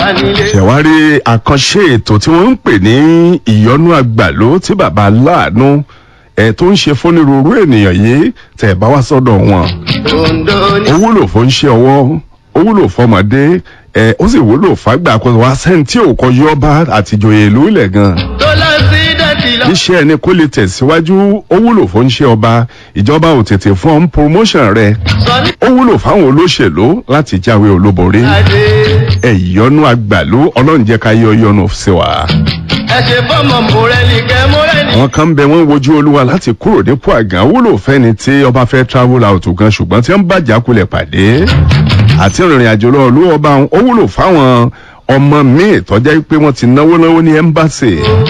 nílé. ṣẹ̀wárí àkànṣe ètò tí wọ́n ń pè ní ìyọnú àgbàló tí bàbá aláàánú ẹ̀ tó ń ṣe fúnirúurú ènìyàn yìí tẹ̀ bá wá sọ́dọ̀ wọn. Ondo ní. ó wúlò fún ṣe ọwọ́ ó wúlò fọmọdé ẹ ó sì wúlò fàgbà kan wá sẹ́ni tí ò kọjú ọba àtìjòyè ìlú ilẹ̀ gan. tó lọ sí dẹ́tì lọ. iṣẹ́ ẹni kó lè tẹ̀síwájú ó wúlò fún ṣe ọba ìjọba ò tètè fún ọ́n promotion rẹ̀ sọ ní ó wúlò fáwọn olóṣèlú láti jáwé olúborí. adé. ẹ ìyọnu àgbàlú ọlọ́run jẹ́ ká yọ yọnu sí wa. ẹ ṣe fọmọ mọrẹlì kẹ mọrẹlì. àwọn kan ń bẹ wọn wojú olúwa láti kúrò nípò àgàn wúlò fẹni tí ọba fẹ́ travel out gan ṣùgbọ́n tí wọ́n bá jákulẹ̀ pàdé àti ìrìn àjò lọ olú ọba ó wúlò fáwọn ọmọ míì tọ́jà pé wọ́n ti náwó náwó ní ẹ́mbáṣì